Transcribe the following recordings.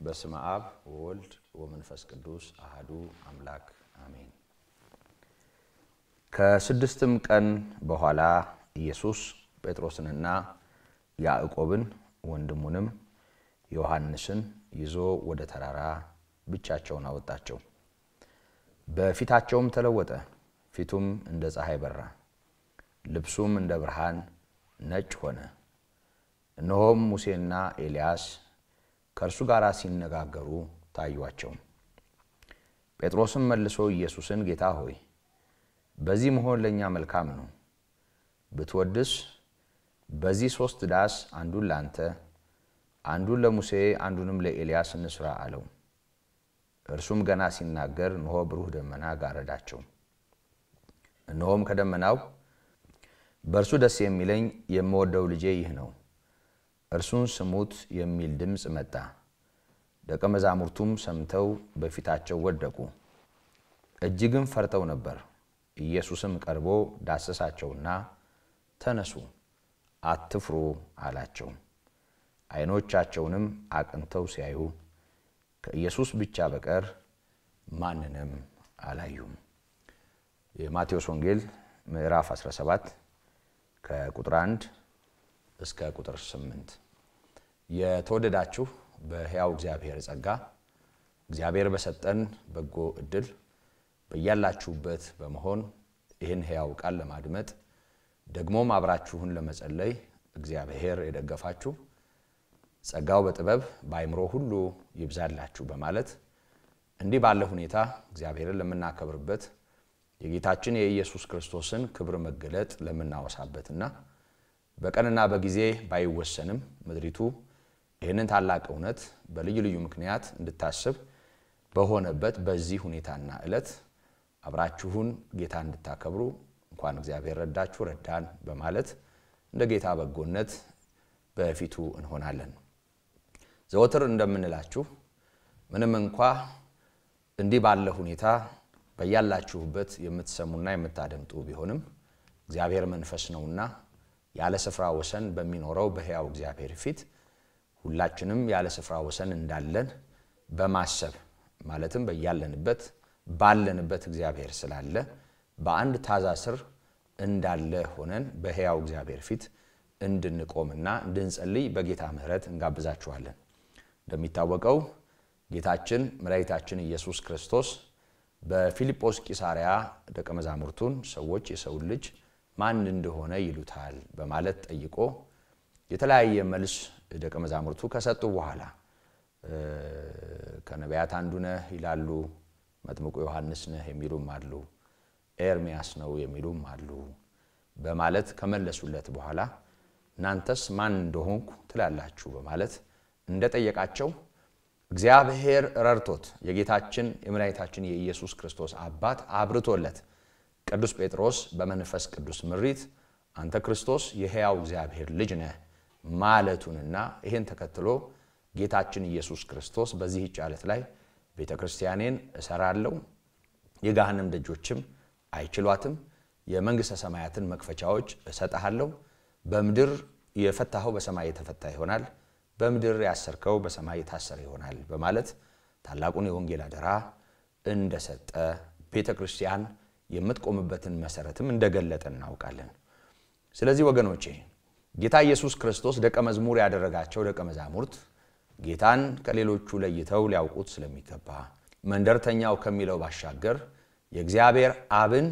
በስመ አብ ወወልድ ወመንፈስ ቅዱስ አህዱ አምላክ አሜን። ከስድስትም ቀን በኋላ ኢየሱስ ጴጥሮስንና ያዕቆብን ወንድሙንም ዮሐንስን ይዞ ወደ ተራራ ብቻቸውን አወጣቸው። በፊታቸውም ተለወጠ፣ ፊቱም እንደ ፀሐይ በራ፣ ልብሱም እንደ ብርሃን ነጭ ሆነ። እነሆም ሙሴና ኤልያስ ከእርሱ ጋር ሲነጋገሩ ታዩአቸው። ጴጥሮስም መልሶ ኢየሱስን ጌታ ሆይ በዚህ መሆን ለእኛ መልካም ነው። ብትወድስ በዚህ ሦስት ዳስ አንዱን ለአንተ፣ አንዱን ለሙሴ፣ አንዱንም ለኤልያስ እንስራ አለው። እርሱም ገና ሲናገር እነሆ ብሩህ ደመና ጋረዳቸው። እነሆም ከደመናው በእርሱ ደስ የሚለኝ የምወደው ልጄ ይህ ነው፣ እርሱን ስሙት የሚል ድምፅ መጣ። ደቀ መዛሙርቱም ሰምተው በፊታቸው ወደቁ፣ እጅግም ፈርተው ነበር። ኢየሱስም ቀርቦ ዳሰሳቸውና ተነሱ፣ አትፍሩ አላቸው። ዓይኖቻቸውንም አቅንተው ሲያዩ ከኢየሱስ ብቻ በቀር ማንንም አላዩም። የማቴዎስ ወንጌል ምዕራፍ 17 ከቁጥር 1 እስከ ቁጥር 8። የተወደዳችሁ በሕያው እግዚአብሔር ጸጋ እግዚአብሔር በሰጠን በጎ እድል በያላችሁበት በመሆን ይህን ሕያው ቃል ለማድመጥ ደግሞም አብራችሁን ለመጸለይ እግዚአብሔር የደገፋችሁ ጸጋው በጥበብ በአይምሮ ሁሉ ይብዛላችሁ በማለት እንዲህ ባለ ሁኔታ እግዚአብሔርን ለምናከብርበት የጌታችን የኢየሱስ ክርስቶስን ክብር መገለጥ ለምናወሳበትና በቀንና በጊዜ ባይወሰንም ምድሪቱ ይህንን ታላቅ እውነት በልዩ ልዩ ምክንያት እንድታስብ በሆነበት በዚህ ሁኔታና ዕለት አብራችሁን ጌታ እንድታከብሩ እንኳን እግዚአብሔር ረዳችሁ ረዳን በማለት እንደ ጌታ በጎነት በፊቱ እንሆናለን። ዘወትር እንደምንላችሁ ምንም እንኳ እንዲህ ባለ ሁኔታ በያላችሁበት የምትሰሙና የምታደምጡ ቢሆንም እግዚአብሔር መንፈስ ነውና ያለ ስፍራ ወሰን በሚኖረው በሕያው እግዚአብሔር ፊት ሁላችንም ያለ ስፍራ ወሰን እንዳለን በማሰብ ማለትም በያለንበት ባለንበት እግዚአብሔር ስላለ በአንድ ታዛ ስር እንዳለ ሆነን በሕያው እግዚአብሔር ፊት እንድንቆምና እንድንጸልይ በጌታ ምሕረት እንጋብዛችኋለን። እንደሚታወቀው ጌታችን መድኃኒታችን ኢየሱስ ክርስቶስ በፊልጶስ ቂሳርያ ደቀ መዛሙርቱን ሰዎች የሰውን ልጅ ማን እንደሆነ ይሉታል በማለት ጠይቆ የተለያየ መልስ ደቀ መዛሙርቱ ከሰጡ በኋላ ከነቢያት አንዱ ነህ ይላሉ፣ መጥምቁ ዮሐንስ ነህ የሚሉም አሉ፣ ኤርሚያስ ነው የሚሉም አሉ በማለት ከመለሱለት በኋላ እናንተስ ማን እንደሆንኩ ትላላችሁ በማለት እንደጠየቃቸው እግዚአብሔር ረድቶት የጌታችን የመድኃኒታችን የኢየሱስ ክርስቶስ አባት አብርቶለት ቅዱስ ጴጥሮስ በመንፈስ ቅዱስ ምሪት አንተ ክርስቶስ የሕያው እግዚአብሔር ልጅ ነህ ማለቱንና ይህን ተከትሎ ጌታችን ኢየሱስ ክርስቶስ በዚህች ዓለት ላይ ቤተ ክርስቲያኔን እሰራለሁ፣ የገሃነም ደጆችም አይችሏትም፣ የመንግሥተ ሰማያትን መክፈቻዎች እሰጥሃለሁ፣ በምድር የፈታኸው በሰማይ የተፈታ ይሆናል በምድር ያሰርከው በሰማይ የታሰረ ይሆናል በማለት ታላቁን የወንጌል አደራ እንደሰጠ ቤተ ክርስቲያን የምትቆምበትን መሰረትም እንደገለጠ እናውቃለን። ስለዚህ ወገኖቼ ጌታ ኢየሱስ ክርስቶስ ደቀ መዝሙር ያደረጋቸው ደቀ መዛሙርት ጌታን ከሌሎቹ ለይተው ሊያውቁት ስለሚገባ መንደርተኛው ከሚለው ባሻገር የእግዚአብሔር አብን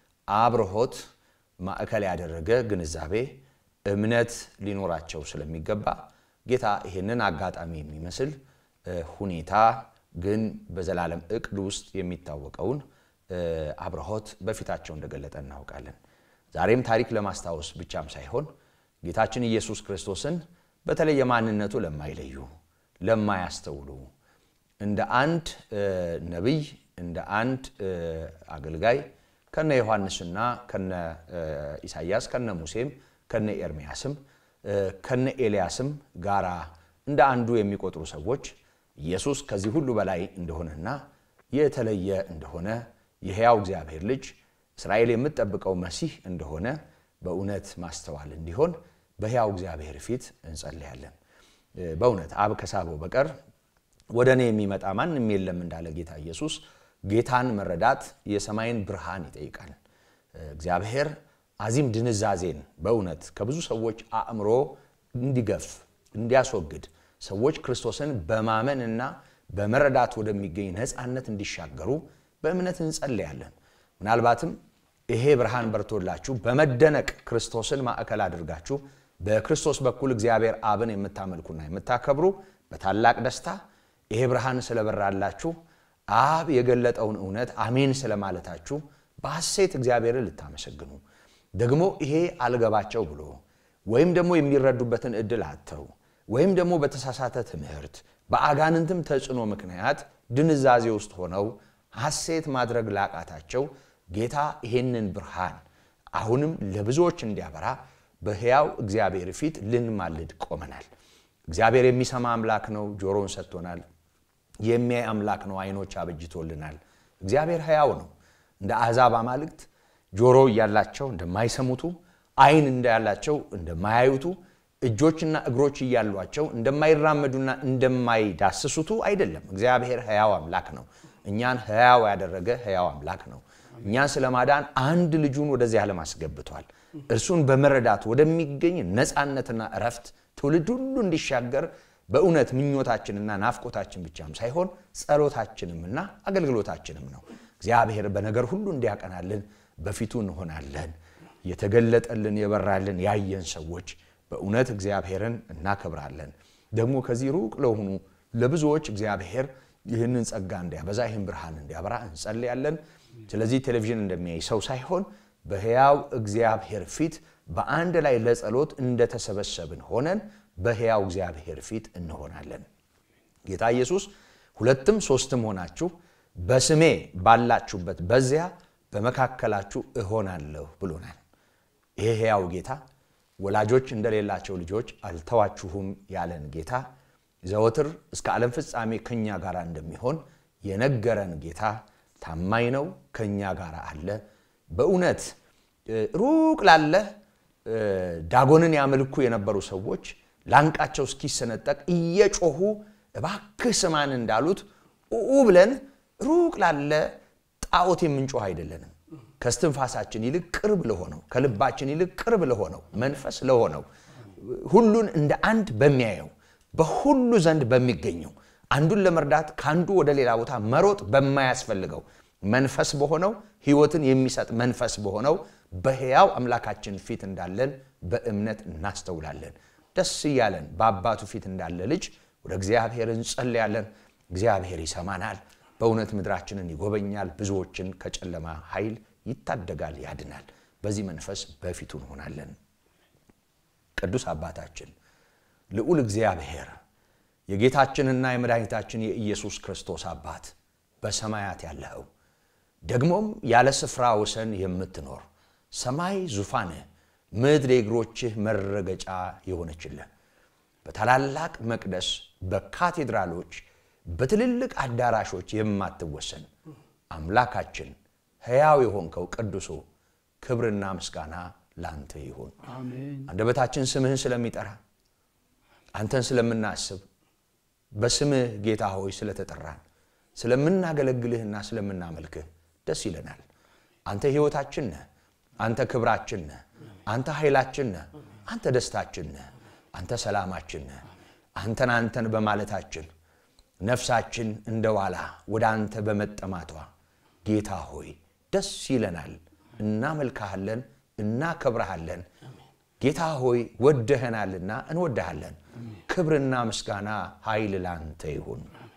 አብርሆት ማዕከል ያደረገ ግንዛቤ፣ እምነት ሊኖራቸው ስለሚገባ ጌታ ይህንን አጋጣሚ የሚመስል ሁኔታ ግን በዘላለም እቅድ ውስጥ የሚታወቀውን አብርሆት በፊታቸው እንደገለጠ እናውቃለን። ዛሬም ታሪክ ለማስታወስ ብቻም ሳይሆን ጌታችን ኢየሱስ ክርስቶስን በተለየ ማንነቱ ለማይለዩ ለማያስተውሉ እንደ አንድ ነቢይ እንደ አንድ አገልጋይ ከነ ዮሐንስና ከነ ኢሳያስ ከነ ሙሴም ከነ ኤርሚያስም ከነ ኤልያስም ጋራ እንደ አንዱ የሚቆጥሩ ሰዎች ኢየሱስ ከዚህ ሁሉ በላይ እንደሆነና የተለየ እንደሆነ የሕያው እግዚአብሔር ልጅ እስራኤል የምትጠብቀው መሲህ እንደሆነ በእውነት ማስተዋል እንዲሆን በሕያው እግዚአብሔር ፊት እንጸልያለን። በእውነት አብ ከሳበው በቀር ወደ እኔ የሚመጣ ማንም የለም እንዳለ ጌታ ኢየሱስ ጌታን መረዳት የሰማይን ብርሃን ይጠይቃል። እግዚአብሔር አዚም ድንዛዜን በእውነት ከብዙ ሰዎች አእምሮ እንዲገፍ እንዲያስወግድ ሰዎች ክርስቶስን በማመንና በመረዳት ወደሚገኝ ነፃነት እንዲሻገሩ በእምነት እንጸልያለን። ምናልባትም ይሄ ብርሃን በርቶላችሁ በመደነቅ ክርስቶስን ማዕከል አድርጋችሁ በክርስቶስ በኩል እግዚአብሔር አብን የምታመልኩና የምታከብሩ በታላቅ ደስታ ይሄ ብርሃን ስለበራላችሁ አብ የገለጠውን እውነት አሜን ስለማለታችሁ በሐሴት እግዚአብሔርን ልታመሰግኑ ደግሞ ይሄ አልገባቸው ብሎ ወይም ደግሞ የሚረዱበትን እድል አጥተው ወይም ደግሞ በተሳሳተ ትምህርት በአጋንንትም ተጽዕኖ ምክንያት ድንዛዜ ውስጥ ሆነው ሐሴት ማድረግ ላቃታቸው ጌታ ይሄንን ብርሃን አሁንም ለብዙዎች እንዲያበራ በሕያው እግዚአብሔር ፊት ልንማልድ ቆመናል። እግዚአብሔር የሚሰማ አምላክ ነው፣ ጆሮውን ሰጥቶናል። የሚያይ አምላክ ነው፣ ዓይኖች አበጅቶልናል። እግዚአብሔር ሕያው ነው። እንደ አሕዛብ አማልክት ጆሮ እያላቸው እንደማይሰሙቱ፣ ዓይን እንዳላቸው እንደማያዩቱ፣ እጆችና እግሮች እያሏቸው እንደማይራመዱና እንደማይዳስሱቱ አይደለም። እግዚአብሔር ሕያው አምላክ ነው። እኛን ሕያው ያደረገ ሕያው አምላክ ነው። እኛን ስለማዳን አንድ ልጁን ወደዚህ ዓለም አስገብቷል። እርሱን በመረዳት ወደሚገኝ ነፃነትና እረፍት ትውልድ ሁሉ እንዲሻገር በእውነት ምኞታችንና ናፍቆታችን ብቻም ሳይሆን ጸሎታችንምና አገልግሎታችንም ነው። እግዚአብሔር በነገር ሁሉ እንዲያቀናልን በፊቱ እንሆናለን። የተገለጠልን የበራልን ያየን ሰዎች በእውነት እግዚአብሔርን እናከብራለን። ደግሞ ከዚህ ሩቅ ለሆኑ ለብዙዎች እግዚአብሔር ይህንን ጸጋ እንዲያበዛ ይህን ብርሃን እንዲያበራ እንጸልያለን። ስለዚህ ቴሌቪዥን እንደሚያይ ሰው ሳይሆን በሕያው እግዚአብሔር ፊት በአንድ ላይ ለጸሎት እንደተሰበሰብን ሆነን በሕያው እግዚአብሔር ፊት እንሆናለን። ጌታ ኢየሱስ ሁለትም ሶስትም ሆናችሁ በስሜ ባላችሁበት በዚያ በመካከላችሁ እሆናለሁ ብሎናል። ይሄ ሕያው ጌታ ወላጆች እንደሌላቸው ልጆች አልተዋችሁም ያለን ጌታ ዘወትር እስከ ዓለም ፍጻሜ ከእኛ ጋር እንደሚሆን የነገረን ጌታ ታማኝ ነው፣ ከእኛ ጋር አለ። በእውነት ሩቅ ላለ ዳጎንን ያመልኩ የነበሩ ሰዎች ላንቃቸው እስኪሰነጠቅ እየጮሁ እባክህ ስማን እንዳሉት ኡ ብለን ሩቅ ላለ ጣዖት የምንጮህ አይደለንም። ከስትንፋሳችን ይልቅ ቅርብ ለሆነው ከልባችን ይልቅ ቅርብ ለሆነው መንፈስ ለሆነው ሁሉን እንደ አንድ በሚያየው በሁሉ ዘንድ በሚገኘው አንዱን ለመርዳት ከአንዱ ወደ ሌላ ቦታ መሮጥ በማያስፈልገው መንፈስ በሆነው ሕይወትን የሚሰጥ መንፈስ በሆነው በሕያው አምላካችን ፊት እንዳለን በእምነት እናስተውላለን። ደስ እያለን በአባቱ ፊት እንዳለ ልጅ ወደ እግዚአብሔር እንጸልያለን። እግዚአብሔር ይሰማናል። በእውነት ምድራችንን ይጎበኛል። ብዙዎችን ከጨለማ ኃይል ይታደጋል፣ ያድናል። በዚህ መንፈስ በፊቱ እንሆናለን። ቅዱስ አባታችን ልዑል እግዚአብሔር የጌታችንና የመድኃኒታችን የኢየሱስ ክርስቶስ አባት በሰማያት ያለኸው ደግሞም ያለ ስፍራ ወሰን የምትኖር ሰማይ ዙፋንህ ምድር የእግሮችህ መረገጫ የሆነችልህ በታላላቅ መቅደስ በካቴድራሎች በትልልቅ አዳራሾች የማትወሰን አምላካችን ሕያው የሆንከው ቅዱሱ ክብርና ምስጋና ላንተ ይሁን። አንደበታችን ስምህን ስለሚጠራ አንተን ስለምናስብ በስምህ ጌታ ሆይ ስለተጠራን ስለምናገለግልህና ስለምናመልክህ ደስ ይለናል። አንተ ሕይወታችን ነህ። አንተ ክብራችን ነህ። አንተ ኃይላችን ነህ። አንተ ደስታችን ነህ። አንተ ሰላማችን ነህ። አንተን አንተን በማለታችን ነፍሳችን እንደ ዋላ ወደ አንተ በመጠማቷ ጌታ ሆይ ደስ ይለናል። እናመልክሃለን፣ እናከብረሃለን። ጌታ ሆይ ወደኸናልና እንወድሃለን። ክብርና ምስጋና ኃይል ላንተ ይሁን።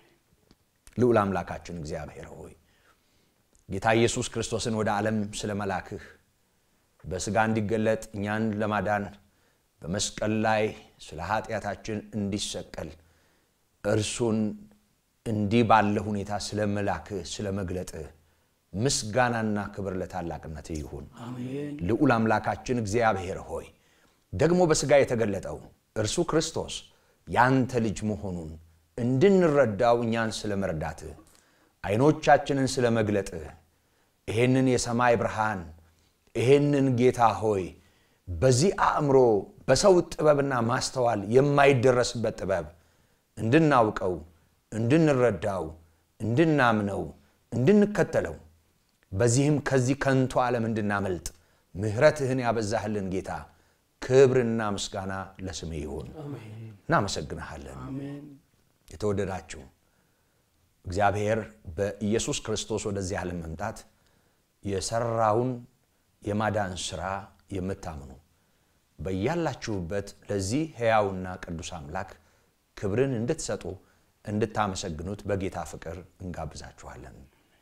ልዑል አምላካችን እግዚአብሔር ሆይ ጌታ ኢየሱስ ክርስቶስን ወደ ዓለም ስለ መላክህ በሥጋ እንዲገለጥ እኛን ለማዳን በመስቀል ላይ ስለ ኃጢአታችን እንዲሰቀል እርሱን እንዲህ ባለ ሁኔታ ስለ መላክህ ስለ መግለጥህ ምስጋናና ክብር ለታላቅነት ይሁን። ልዑል አምላካችን እግዚአብሔር ሆይ ደግሞ በሥጋ የተገለጠው እርሱ ክርስቶስ ያንተ ልጅ መሆኑን እንድንረዳው እኛን ስለ መርዳትህ አይኖቻችንን ስለ መግለጥህ ይሄንን የሰማይ ብርሃን ይሄንን ጌታ ሆይ በዚህ አእምሮ በሰው ጥበብና ማስተዋል የማይደረስበት ጥበብ እንድናውቀው እንድንረዳው፣ እንድናምነው፣ እንድንከተለው በዚህም ከዚህ ከንቱ ዓለም እንድናመልጥ ምሕረትህን ያበዛህልን ጌታ ክብርና ምስጋና ለስሜ ይሁን። እናመሰግንሃለን። የተወደዳችሁ እግዚአብሔር በኢየሱስ ክርስቶስ ወደዚህ ዓለም መምጣት የሰራውን የማዳን ሥራ የምታምኑ በያላችሁበት ለዚህ ሕያውና ቅዱስ አምላክ ክብርን እንድትሰጡ እንድታመሰግኑት በጌታ ፍቅር እንጋብዛችኋለን።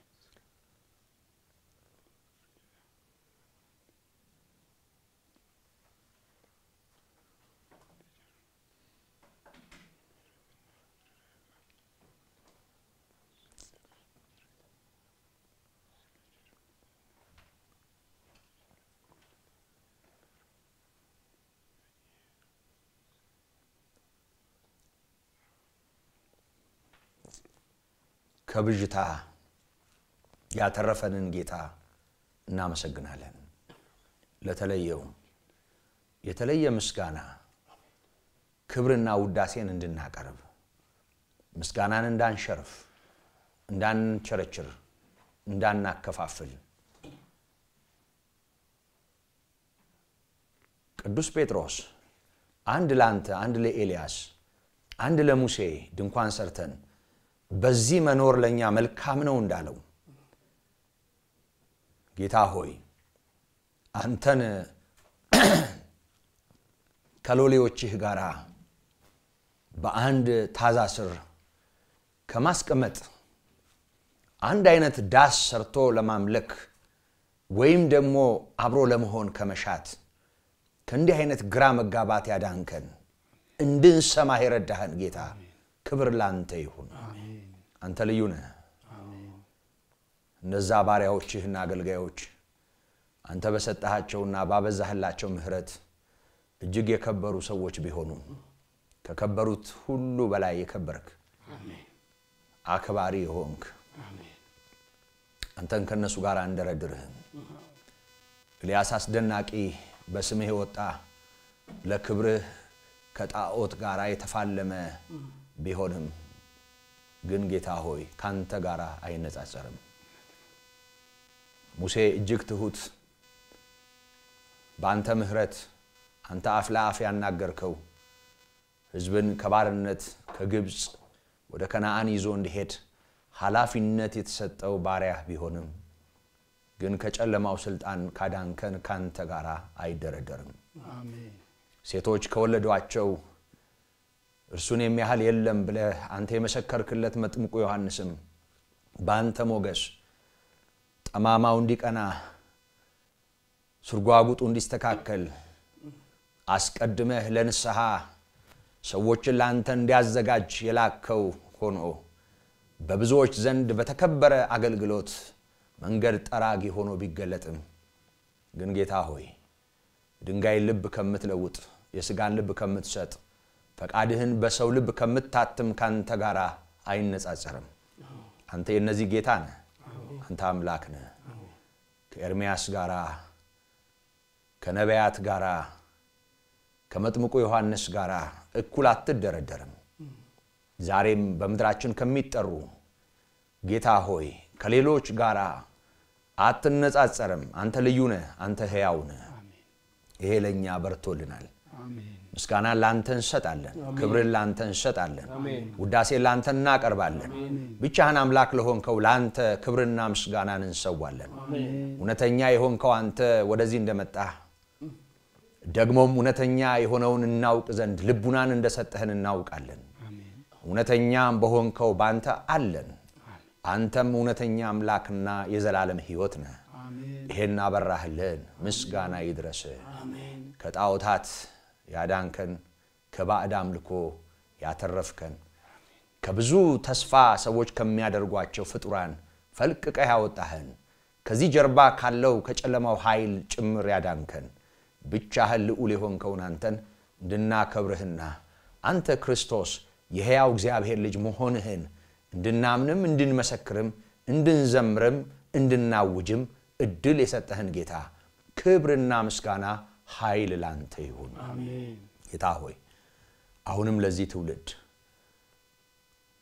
ከብዥታ ያተረፈንን ጌታ እናመሰግናለን። ለተለየው የተለየ ምስጋና ክብርና ውዳሴን እንድናቀርብ ምስጋናን እንዳንሸርፍ፣ እንዳንቸረችር፣ እንዳናከፋፍል ቅዱስ ጴጥሮስ አንድ ለአንተ፣ አንድ ለኤልያስ፣ አንድ ለሙሴ ድንኳን ሰርተን በዚህ መኖር ለእኛ መልካም ነው እንዳለው ጌታ ሆይ አንተን ከሎሌዎችህ ጋር በአንድ ታዛ ስር ከማስቀመጥ አንድ አይነት ዳስ ሰርቶ ለማምለክ ወይም ደግሞ አብሮ ለመሆን ከመሻት ከእንዲህ አይነት ግራ መጋባት ያዳንከን እንድንሰማህ የረዳህን ጌታ ክብር ላንተ ይሁን። አንተ ልዩ ነህ። እነዛ ባሪያዎችህና አገልጋዮች አንተ በሰጠሃቸውና ባበዛህላቸው ምሕረት እጅግ የከበሩ ሰዎች ቢሆኑ ከከበሩት ሁሉ በላይ የከበርክ አክባሪ የሆንክ አንተን ከእነሱ ጋር እንደረድርህም ኤልያስ አስደናቂ በስምህ የወጣ ለክብርህ ከጣዖት ጋር የተፋለመ ቢሆንም ግን ጌታ ሆይ ካንተ ጋር አይነጻጸርም። ሙሴ እጅግ ትሁት በአንተ ምሕረት አንተ አፍ ለአፍ ያናገርከው ሕዝብን ከባርነት ከግብፅ ወደ ከነአን ይዞ እንዲሄድ ኃላፊነት የተሰጠው ባሪያህ ቢሆንም ግን ከጨለማው ስልጣን ካዳንከን ካንተ ጋር አይደረደርም። ሴቶች ከወለዷቸው እርሱን የሚያህል የለም ብለህ አንተ የመሰከርክለት መጥምቁ ዮሐንስም በአንተ ሞገስ ጠማማው እንዲቀና ስርጓጉጡ እንዲስተካከል አስቀድመህ ለንስሐ ሰዎችን ለአንተ እንዲያዘጋጅ የላከው ሆኖ በብዙዎች ዘንድ በተከበረ አገልግሎት መንገድ ጠራጊ ሆኖ ቢገለጥም ግን ጌታ ሆይ ድንጋይን ልብ ከምትለውጥ የሥጋን ልብ ከምትሰጥ ፈቃድህን በሰው ልብ ከምታትም ካንተ ጋር አይነጻጸርም። አንተ የእነዚህ ጌታ ነህ። አንተ አምላክ ነህ። ከኤርምያስ ጋር ከነቢያት ጋር ከመጥምቁ ዮሐንስ ጋር እኩል አትደረደርም። ዛሬም በምድራችን ከሚጠሩ ጌታ ሆይ ከሌሎች ጋር አትነጻጸርም። አንተ ልዩ ነህ። አንተ ሕያው ነህ። ይሄ ለእኛ በርቶልናል። ምስጋናን ለአንተ እንሰጣለን። ክብርን ለአንተ እንሰጣለን። ውዳሴን ለአንተ እናቀርባለን። ብቻህን አምላክ ለሆንከው ለአንተ ክብርና ምስጋናን እንሰዋለን። እውነተኛ የሆንከው አንተ ወደዚህ እንደመጣህ ደግሞም እውነተኛ የሆነውን እናውቅ ዘንድ ልቡናን እንደሰጠህን እናውቃለን። እውነተኛም በሆንከው በአንተ አለን። አንተም እውነተኛ አምላክና የዘላለም ሕይወት ነህ። ይሄን አበራህልን። ምስጋና ይድረስህ። ከጣዖታት ያዳንከን፣ ከባዕድ አምልኮ ያተረፍከን፣ ከብዙ ተስፋ ሰዎች ከሚያደርጓቸው ፍጡራን ፈልቅቀህ ያወጣህን፣ ከዚህ ጀርባ ካለው ከጨለማው ኃይል ጭምር ያዳንከን፣ ብቻህን ልዑል የሆንከውን አንተን እንድናከብርህና አንተ ክርስቶስ የሕያው እግዚአብሔር ልጅ መሆንህን እንድናምንም እንድንመሰክርም እንድንዘምርም እንድናውጅም እድል የሰጠህን ጌታ ክብርና ምስጋና ኃይል ላንተ ይሁን። ጌታ ሆይ አሁንም ለዚህ ትውልድ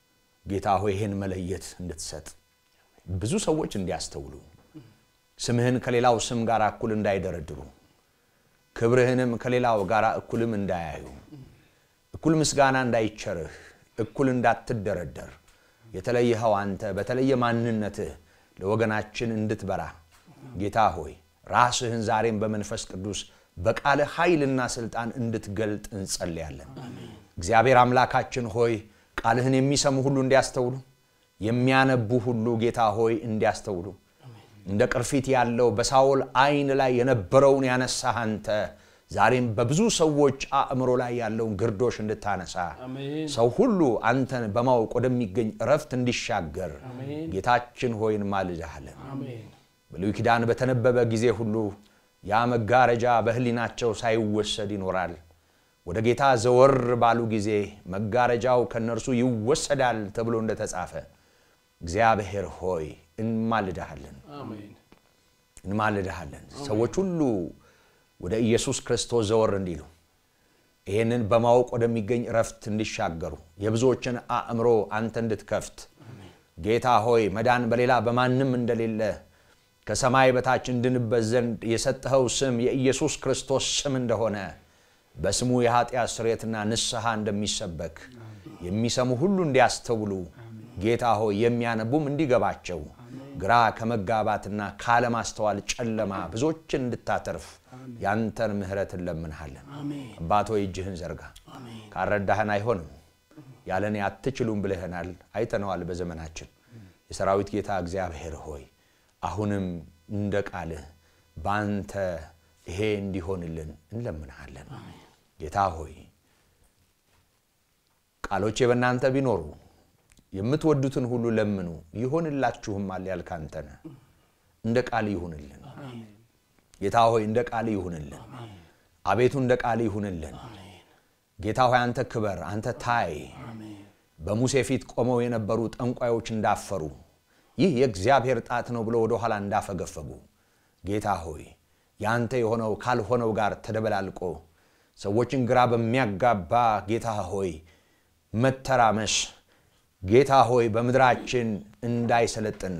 ጌታ ሆይ ይህን መለየት እንድትሰጥ ብዙ ሰዎች እንዲያስተውሉ ስምህን ከሌላው ስም ጋር እኩል እንዳይደረድሩ ክብርህንም ከሌላው ጋር እኩልም እንዳያዩ እኩል ምስጋና እንዳይቸርህ እኩል እንዳትደረደር የተለየኸው አንተ በተለየ ማንነትህ ለወገናችን እንድትበራ ጌታ ሆይ ራስህን ዛሬም በመንፈስ ቅዱስ በቃለ ኃይልና ስልጣን እንድትገልጥ እንጸልያለን። እግዚአብሔር አምላካችን ሆይ ቃልህን የሚሰሙ ሁሉ እንዲያስተውሉ፣ የሚያነቡ ሁሉ ጌታ ሆይ እንዲያስተውሉ እንደ ቅርፊት ያለው በሳውል ዓይን ላይ የነበረውን ያነሳህ አንተ ዛሬም በብዙ ሰዎች አእምሮ ላይ ያለውን ግርዶሽ እንድታነሳ ሰው ሁሉ አንተን በማወቅ ወደሚገኝ እረፍት እንዲሻገር ጌታችን ሆይ እንማልድሃለን። ብሉይ ኪዳን በተነበበ ጊዜ ሁሉ ያ መጋረጃ በሕሊናቸው ሳይወሰድ ይኖራል። ወደ ጌታ ዘወር ባሉ ጊዜ መጋረጃው ከእነርሱ ይወሰዳል ተብሎ እንደተጻፈ እግዚአብሔር ሆይ እንማልድሃለን እንማልድሃለን ሰዎች ሁሉ ወደ ኢየሱስ ክርስቶስ ዘወር እንዲሉ ይህንን በማወቅ ወደሚገኝ እረፍት እንዲሻገሩ የብዙዎችን አእምሮ አንተ እንድትከፍት ጌታ ሆይ መዳን በሌላ በማንም እንደሌለ ከሰማይ በታች እንድንበት ዘንድ የሰጠኸው ስም የኢየሱስ ክርስቶስ ስም እንደሆነ በስሙ የኃጢአት ስርየትና ንስሐ እንደሚሰበክ የሚሰሙ ሁሉ እንዲያስተውሉ ጌታ ሆይ የሚያነቡም እንዲገባቸው ግራ ከመጋባትና ካለማስተዋል ጨለማ ብዙዎችን እንድታተርፍ ያንተን ምሕረት እንለምንሃለን። አባት ሆይ እጅህን ዘርጋ። ካረዳህን አይሆንም፣ ያለኔ አትችሉም ብለህናል፣ አይተነዋል በዘመናችን። የሰራዊት ጌታ እግዚአብሔር ሆይ አሁንም እንደ ቃልህ በአንተ ይሄ እንዲሆንልን እንለምንሃለን። ጌታ ሆይ ቃሎቼ በእናንተ ቢኖሩ የምትወዱትን ሁሉ ለምኑ ይሆንላችሁማል ያልክ አንተ ነህ። እንደ ቃል ይሁንልን ጌታ ሆይ እንደ ቃል ይሁንልን። አቤቱ እንደ ቃል ይሁንልን። ጌታ ሆይ አንተ ክበር፣ አንተ ታይ። በሙሴ ፊት ቆመው የነበሩ ጠንቋዮች እንዳፈሩ ይህ የእግዚአብሔር ጣት ነው ብሎ ወደ ኋላ እንዳፈገፈጉ ጌታ ሆይ ያንተ የሆነው ካልሆነው ጋር ተደበላልቆ ሰዎችን ግራ በሚያጋባ ጌታ ሆይ መተራመስ ጌታ ሆይ በምድራችን እንዳይሰለጥን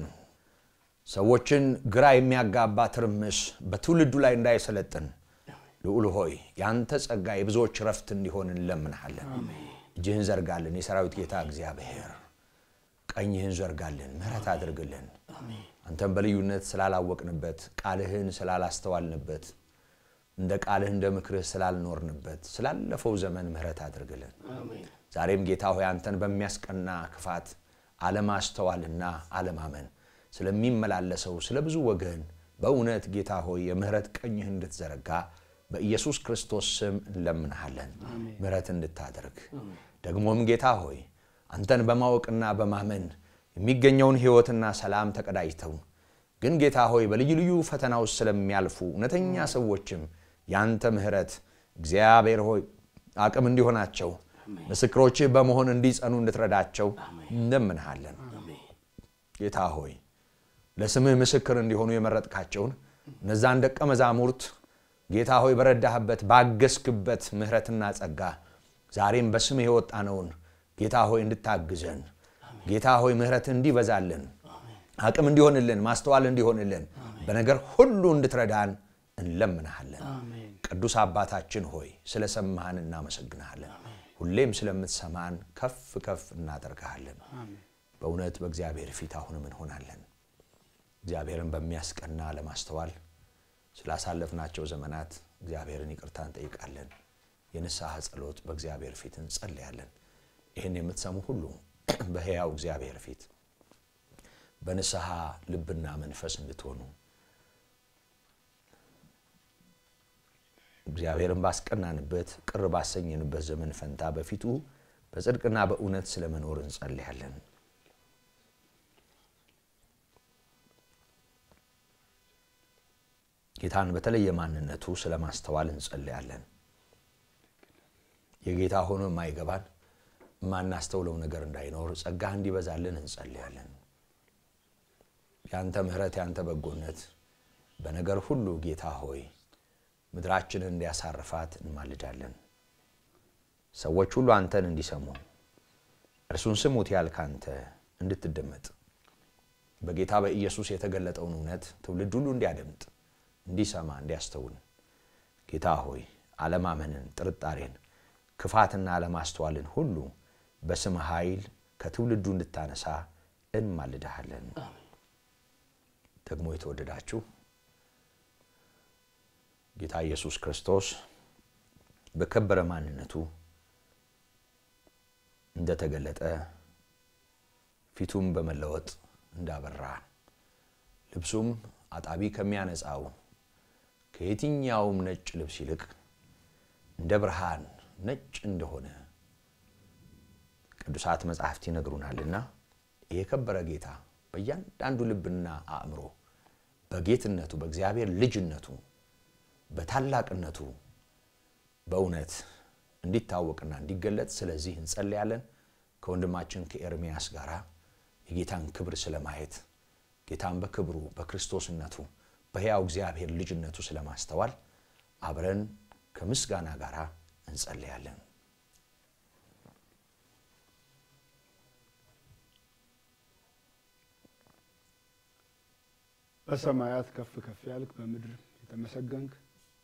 ሰዎችን ግራ የሚያጋባ ትርምስ በትውልዱ ላይ እንዳይሰለጥን ልዑል ሆይ የአንተ ጸጋ የብዙዎች ረፍት እንዲሆን እንለምንሃለን። እጅህን ዘርጋልን። የሰራዊት ጌታ እግዚአብሔር ቀኝህን ዘርጋልን፣ ምሕረት አድርግልን። አንተም በልዩነት ስላላወቅንበት ቃልህን ስላላስተዋልንበት እንደ ቃልህ እንደ ምክርህ ስላልኖርንበት ስላለፈው ዘመን ምሕረት አድርግልን። ዛሬም ጌታ ሆይ አንተን በሚያስቀና ክፋት አለማስተዋልና አለማመን ስለሚመላለሰው ስለ ብዙ ወገን በእውነት ጌታ ሆይ የምህረት ቀኝህ እንድትዘረጋ በኢየሱስ ክርስቶስ ስም እንለምንሃለን። ምህረት እንድታደርግ ደግሞም ጌታ ሆይ አንተን በማወቅና በማመን የሚገኘውን ሕይወትና ሰላም ተቀዳጅተው ግን ጌታ ሆይ በልዩ ልዩ ፈተና ውስጥ ስለሚያልፉ እውነተኛ ሰዎችም ያንተ ምህረት እግዚአብሔር ሆይ አቅም እንዲሆናቸው ምስክሮችህ በመሆን እንዲጸኑ እንድትረዳቸው እንደምንሃለን። ጌታ ሆይ ለስምህ ምስክር እንዲሆኑ የመረጥካቸውን እነዛን ደቀ መዛሙርት ጌታ ሆይ በረዳህበት ባገዝክበት ምህረትና ጸጋ ዛሬም በስምህ የወጣነውን ጌታ ሆይ እንድታግዘን ጌታ ሆይ ምህረት እንዲበዛልን አቅም እንዲሆንልን ማስተዋል እንዲሆንልን በነገር ሁሉ እንድትረዳን እንለምንሃለን። ቅዱስ አባታችን ሆይ ስለሰማህን እናመሰግንሃለን። ሁሌም ስለምትሰማን ከፍ ከፍ እናደርግሃለን። በእውነት በእግዚአብሔር ፊት አሁንም እንሆናለን። እግዚአብሔርን በሚያስቀና ለማስተዋል ስላሳለፍናቸው ዘመናት እግዚአብሔርን ይቅርታ እንጠይቃለን። የንስሐ ጸሎት በእግዚአብሔር ፊት እንጸልያለን። ይህን የምትሰሙ ሁሉ በሕያው እግዚአብሔር ፊት በንስሐ ልብና መንፈስ እንድትሆኑ እግዚአብሔርን ባስቀናንበት ቅር ባሰኘንበት ዘመን ፈንታ በፊቱ በጽድቅና በእውነት ስለመኖር እንጸልያለን። ጌታን በተለየ ማንነቱ ስለማስተዋል እንጸልያለን። የጌታ ሆኖ የማይገባን የማናስተውለው ነገር እንዳይኖር ጸጋህ እንዲበዛልን እንጸልያለን። የአንተ ምሕረት የአንተ በጎነት በነገር ሁሉ ጌታ ሆይ ምድራችንን እንዲያሳርፋት እንማልዳለን። ሰዎች ሁሉ አንተን እንዲሰሙ እርሱን ስሙት ያልክ አንተ እንድትደመጥ በጌታ በኢየሱስ የተገለጠውን እውነት ትውልድ ሁሉ እንዲያደምጥ፣ እንዲሰማ፣ እንዲያስተውል ጌታ ሆይ አለማመንን፣ ጥርጣሬን፣ ክፋትና አለማስተዋልን ሁሉ በስም ኃይል ከትውልዱ እንድታነሳ እንማልድሃለን። ደግሞ የተወደዳችሁ ጌታ ኢየሱስ ክርስቶስ በከበረ ማንነቱ እንደተገለጠ ፊቱም በመለወጥ እንዳበራ ልብሱም አጣቢ ከሚያነጻው ከየትኛውም ነጭ ልብስ ይልቅ እንደ ብርሃን ነጭ እንደሆነ ቅዱሳት መጻሕፍት ይነግሩናልና የከበረ ጌታ በእያንዳንዱ ልብና አእምሮ በጌትነቱ በእግዚአብሔር ልጅነቱ በታላቅነቱ በእውነት እንዲታወቅና እንዲገለጥ ስለዚህ እንጸልያለን። ከወንድማችን ከኤርምያስ ጋር የጌታን ክብር ስለማየት ጌታን በክብሩ በክርስቶስነቱ በሕያው እግዚአብሔር ልጅነቱ ስለማስተዋል አብረን ከምስጋና ጋር እንጸልያለን። በሰማያት ከፍ ከፍ ያልክ በምድር የተመሰገንክ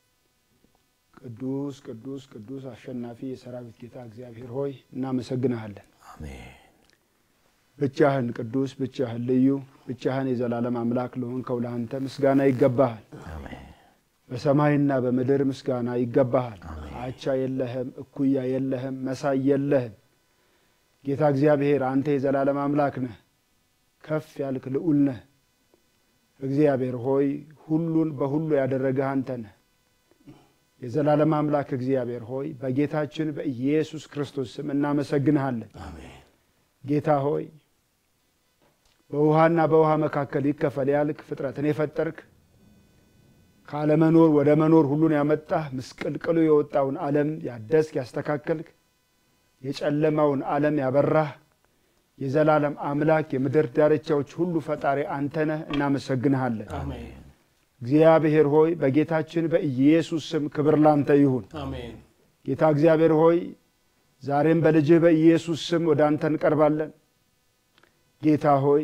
ቅዱስ ቅዱስ ቅዱስ አሸናፊ የሰራዊት ጌታ እግዚአብሔር ሆይ እናመሰግንሃለን። አሜን። ብቻህን ቅዱስ፣ ብቻህን ልዩ፣ ብቻህን የዘላለም አምላክ ለሆንከው ለአንተ ምስጋና ይገባሃል። አሜን። በሰማይና በምድር ምስጋና ይገባሃል። አቻ የለህም፣ እኩያ የለህም፣ መሳይ የለህም። ጌታ እግዚአብሔር አንተ የዘላለም አምላክ ነህ። ከፍ ያልክ ልዑል ነህ። እግዚአብሔር ሆይ ሁሉን በሁሉ ያደረገህ አንተ ነህ። የዘላለም አምላክ እግዚአብሔር ሆይ በጌታችን በኢየሱስ ክርስቶስ ስም እናመሰግንሃለን። አሜን። ጌታ ሆይ በውሃና በውሃ መካከል ይከፈል ያልክ ፍጥረትን የፈጠርክ ካለመኖር ወደ መኖር ሁሉን ያመጣህ ምስቅልቅሉ የወጣውን ዓለም ያደስክ ያስተካከልክ የጨለማውን ዓለም ያበራህ የዘላለም አምላክ የምድር ዳርቻዎች ሁሉ ፈጣሪ አንተ ነህ። እናመሰግንሃለን። አሜን። እግዚአብሔር ሆይ በጌታችን በኢየሱስ ስም ክብር ላንተ ይሁን። አሜን። ጌታ እግዚአብሔር ሆይ ዛሬም በልጅህ በኢየሱስ ስም ወደ አንተ እንቀርባለን። ጌታ ሆይ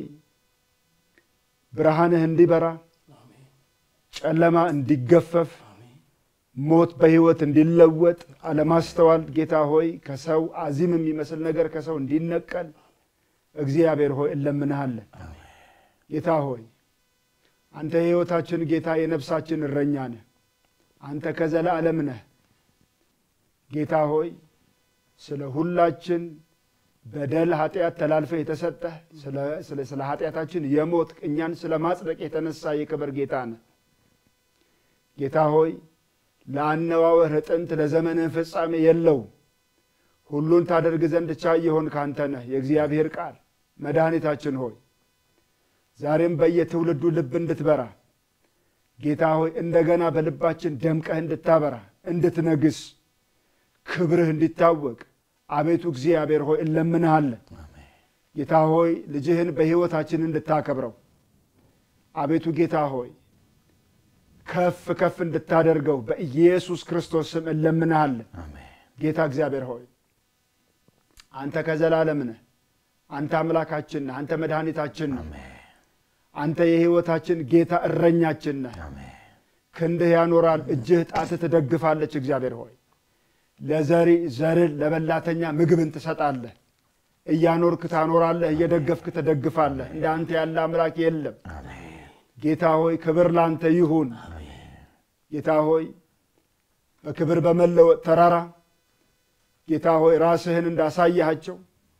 ብርሃንህ እንዲበራ፣ ጨለማ እንዲገፈፍ፣ ሞት በሕይወት እንዲለወጥ፣ አለማስተዋል ጌታ ሆይ ከሰው አዚም የሚመስል ነገር ከሰው እንዲነቀል እግዚአብሔር ሆይ እለምንሃለን። ጌታ ሆይ አንተ የሕይወታችን ጌታ የነፍሳችን እረኛ ነህ። አንተ ከዘላለም ነህ። ጌታ ሆይ ስለ ሁላችን በደል ኃጢአት ተላልፈህ የተሰጠህ ስለ ኃጢአታችን የሞት እኛን ስለ ማጽደቅ የተነሳ የክብር ጌታ ነህ። ጌታ ሆይ ለአነዋወርህ ጥንት ለዘመንህ ፍጻሜ የለውም። ሁሉን ታደርግ ዘንድ ቻይ የሆን ካንተ ነህ። የእግዚአብሔር ቃል መድኃኒታችን ሆይ ዛሬም በየትውልዱ ልብ እንድትበራ ጌታ ሆይ እንደገና በልባችን ደምቀህ እንድታበራ እንድትነግስ ክብርህ እንዲታወቅ አቤቱ እግዚአብሔር ሆይ እንለምንሃለን። ጌታ ሆይ ልጅህን በሕይወታችን እንድታከብረው አቤቱ ጌታ ሆይ ከፍ ከፍ እንድታደርገው በኢየሱስ ክርስቶስ ስም እንለምንሃለን። አሜን። ጌታ እግዚአብሔር ሆይ አንተ ከዘላለም ነህ። አንተ አምላካችን ነህ። አንተ መድኃኒታችን ነህ። አሜን። አንተ የሕይወታችን ጌታ እረኛችን ነህ። አሜን። ክንድህ ያኖራል፣ እጅህ ጣትህ ትደግፋለች። እግዚአብሔር ሆይ ለዘሪ ዘርን ለበላተኛ ምግብን ትሰጣለህ። እያኖርክ ታኖራለህ፣ እየደገፍክ ትደግፋለህ። እንደ አንተ ያለ አምላክ የለም። ጌታ ሆይ ክብር ላንተ ይሁን። ጌታ ሆይ በክብር በመለወጥ ተራራ ጌታ ሆይ ራስህን እንዳሳያቸው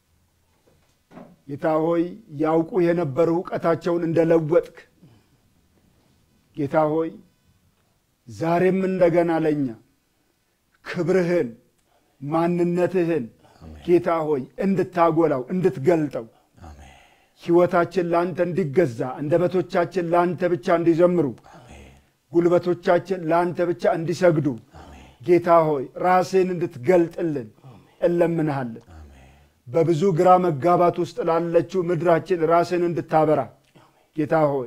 ጌታ ሆይ ያውቁ የነበሩ እውቀታቸውን እንደለወጥክ ጌታ ሆይ ዛሬም እንደገና ለእኛ ክብርህን ማንነትህን ጌታ ሆይ እንድታጎላው እንድትገልጠው አሜን። ሕይወታችን ለአንተ እንዲገዛ አንደበቶቻችን ለአንተ ብቻ እንዲዘምሩ ጉልበቶቻችን ለአንተ ብቻ እንዲሰግዱ ጌታ ሆይ ራስህን እንድትገልጥልን እለምንሃለን። በብዙ ግራ መጋባት ውስጥ ላለችው ምድራችን ራስህን እንድታበራ ጌታ ሆይ